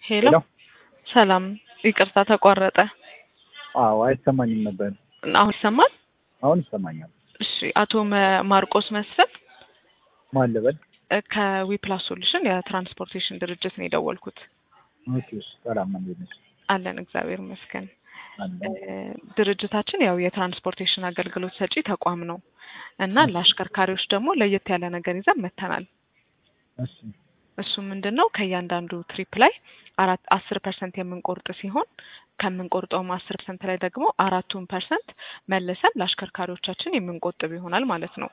ሄሎ ሰላም፣ ይቅርታ ተቋረጠ። አዎ አይሰማኝም ነበር። አሁን ይሰማል? አሁን ይሰማኛል። እሺ፣ አቶ መ- ማርቆስ መስፍን ማን ልበል? እ ከዊፕላስ ሶሉሽን የትራንስፖርቴሽን ድርጅት ነው የደወልኩት። ኦኬ እሺ፣ ሰላም ነው። እንዴት ነሽ? አለን እግዚአብሔር ይመስገን። አለ። እ ድርጅታችን ያው የትራንስፖርቴሽን አገልግሎት ሰጪ ተቋም ነው እና ለአሽከርካሪዎች ደግሞ ለየት ያለ ነገር ይዘን መጥተናል። እሺ እሱ ምንድን ነው ከእያንዳንዱ ትሪፕ ላይ አራት አስር ፐርሰንት የምንቆርጥ ሲሆን ከምንቆርጠውም አስር ፐርሰንት ላይ ደግሞ አራቱን ፐርሰንት መልሰን ለአሽከርካሪዎቻችን የምንቆጥብ ይሆናል ማለት ነው።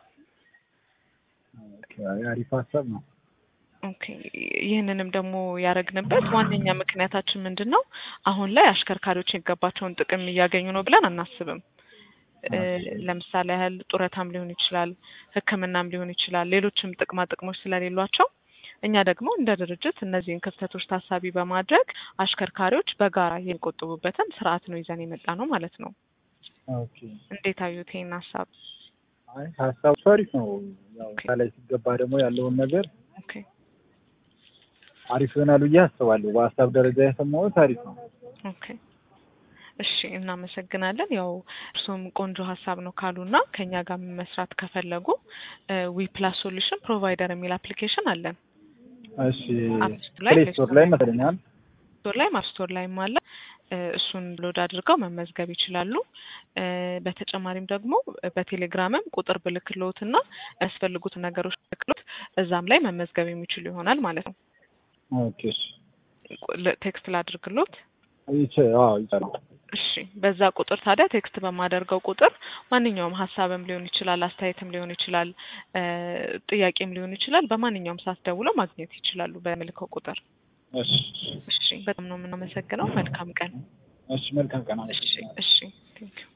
ኦኬ፣ አሪፍ ሀሳብ ነው። ኦኬ ይህንንም ደግሞ ያደረግንበት ዋነኛ ምክንያታችን ምንድን ነው? አሁን ላይ አሽከርካሪዎች የሚገባቸውን ጥቅም እያገኙ ነው ብለን አናስብም። እ ለምሳሌ ያህል ጡረታም ሊሆን ይችላል፣ ሕክምናም ሊሆን ይችላል፣ ሌሎችም ጥቅማ ጥቅሞች ስለሌሏቸው እኛ ደግሞ እንደ ድርጅት እነዚህን ክፍተቶች ታሳቢ በማድረግ አሽከርካሪዎች በጋራ የሚቆጥቡበትን ስርዓት ነው ይዘን የመጣ ነው ማለት ነው። ኦኬ፣ እንዴት አዩት ይህን ሀሳብ? አይ ሀሳቡ አሪፍ ነው። ያው ኦኬ። ላይ ሲገባ ደግሞ ያለውን ነገር ኦኬ አሪፍ ይሆናል ብዬ አስባለሁ። በሀሳብ ደረጃ የሰማሁት አሪፍ ነው። ኦኬ እሺ፣ እናመሰግናለን። ያው እርሱም ቆንጆ ሀሳብ ነው ካሉና ከኛ ጋር መስራት ከፈለጉ ዊ ፕላስ ሶሉሽን ፕሮቫይደር የሚል አፕሊኬሽን አለን። እሺ አፕስቶር ላይ ፕሌይ ስቶር ላይ መሰለኛል። ስቶር ላይ ማፕስቶር ላይም አለ። እ እሱን ሎድ አድርገው መመዝገብ ይችላሉ። እ በተጨማሪም ደግሞ በቴሌግራምም ቁጥር ብልክሎትና ያስፈልጉት ነገሮች ብልክሎት እዛም ላይ መመዝገብ የሚችሉ ይሆናል ማለት ነው። ኦኬ እሺ፣ ል- ቴክስት ላድርግሎት። ይቻ አዎ ይቻላል። እሺ በዛ ቁጥር ታዲያ ቴክስት በማደርገው ቁጥር ማንኛውም ሀሳብም ሊሆን ይችላል፣ አስተያየትም ሊሆን ይችላል፣ እ ጥያቄም ሊሆን ይችላል። በማንኛውም ሰዓት ደውለው ማግኘት ይችላሉ በምልከው ቁጥር። እሺ እሺ በጣም ነው የምናመሰግነው። መልካም ቀን። እሺ፣ መልካም ቀን። እሺ እሺ ቴንኪው